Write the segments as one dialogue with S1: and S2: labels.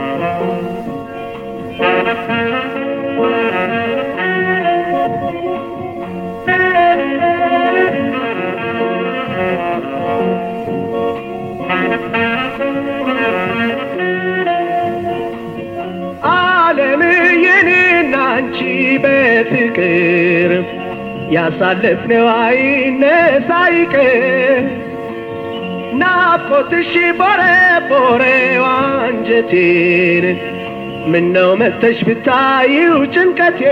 S1: ዓለም የኔና አንቺ በፍቅር ያሳለፍነው አይነሳ ይቅር ናፍቆትሽ ቦረ ቦሬው አንጀቴን ምነው መተሽ ብታዪው ጭንቀቴ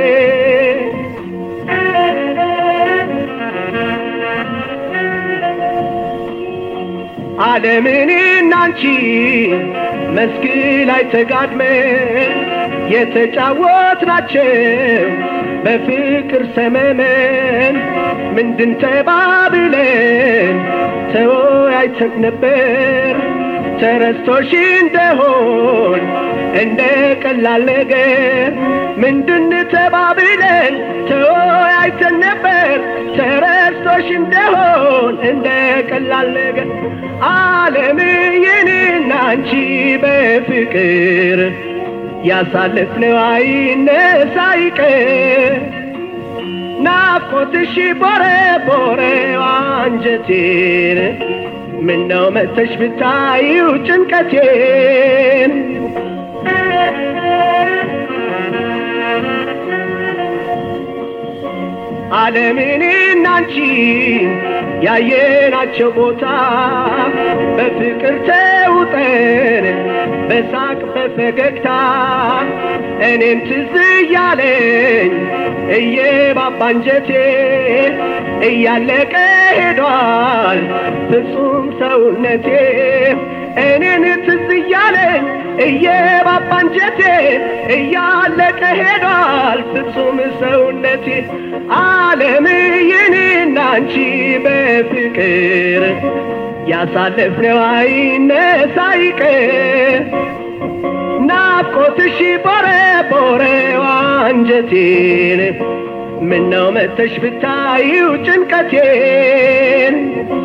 S1: ዓለምን እናንቺ መስክ ላይ ተጋድመን የተጫወትናቸው በፍቅር ሰመመን ምንድን ተባብለን ተወያይተን ነበር ተረስቶሽ እንደሆን እንደ ቀላል ነገር ምንድን ተባብለን ተወያይተን ነበር ተረስቶሽ እንደሆን እንደ ቀላል ነገር ዓለም የኔና አንቺ በፍቅር ያሳለፍነው አይነሳ ይቅር ናፍቆትሽ ቦረ ቦሬው አንጀቴን ምነው መተሽ ብታዪው ጭንቀቴን ዓለምን እናንቺ ያየናቸው ቦታ በፍቅር ተውጠን በሳቅ በፈገግታ እኔም ትዝ እያለኝ እየባባ አንጀቴ እያለቀ ሄዷል ፍጹም ሰውነቴ እኔን ትዝ እያለኝ እየባባ አንጀቴ እያለቀ ሄዷል ፍጹም ሰውነቴ ዓለም የኔና አንቺ በፍቅር ያሳለፍነው አይነሳ ይቅር ናፍቆትሽ ቦረ ቦሬው አንጀቴን ምነው መተሽ ብታዪው ጭንቀቴን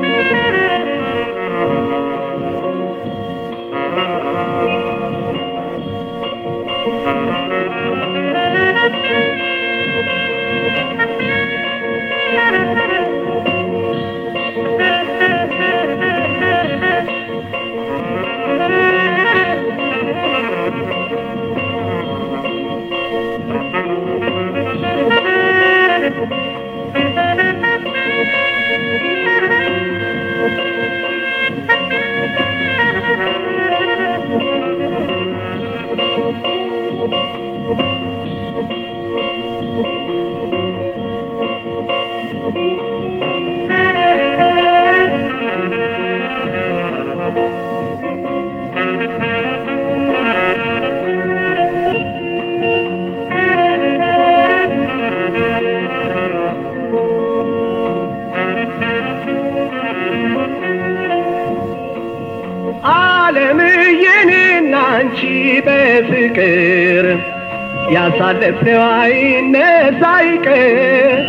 S1: ዓለም የኔና አንቺ በፍቅር ያሳለፍነው አይነሳ ይቅር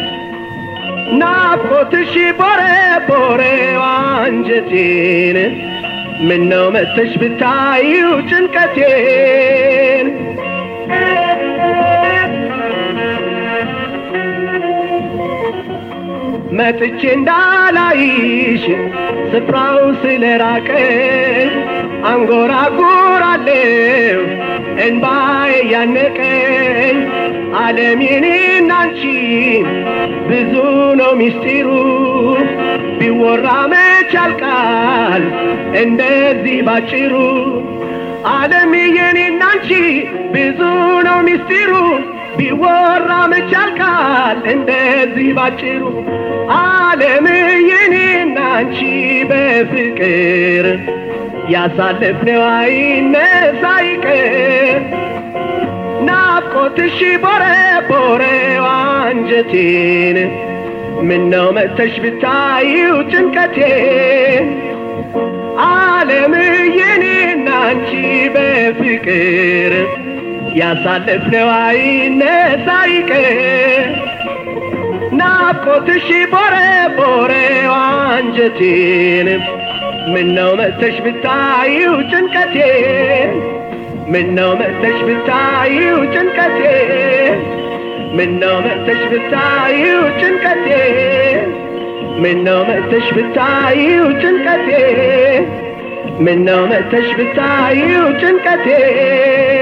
S1: ናፍቆትሽ ቦረ ቦሬው አንጀቴን ምነው መተሽ ብታዪው ጭንቀቴን መጥቼ እንዳላይሽ ስፍራው ስለራቀኝ አንጎራጉራለሁ እንባዬ ያነቀኝ ዓለም የኔና አንቺ ብዙ ነው ሚስጢሩ ቢወራ መች ያልቃል እንደዚህ ባጭሩ ዓለም የኔና አንቺ ብዙ ነው ሚስጢሩ ቢወራ መች ያልቃል እንደዚህ ባጭሩ ዓለም የኔና አንቺ በፍቅር ያሳለፍነው አይነሳ ይቅር ናፍቆትሽ ቦረ ቦሬው አንጀቴን ምነው መተሽ ብታዪው ጭንቀቴን ዓለም የኔና አንቺ በፍቅር ያሳለፍነው አይነሳ ይቅር ናፍቆትሽ ቦረ ቦሬው አንጀቴን ምነው መተሽ ብታዪው ጭንቀቴን ምነው መጥተሽ ብታዪው ጭንቀቴ ምነው መጥተሽ ብታዪው ጭንቀቴ ምነው መጥተሽ ብታዪው ጭንቀቴ ምነው መጥተሽ ብታዪው ጭንቀቴ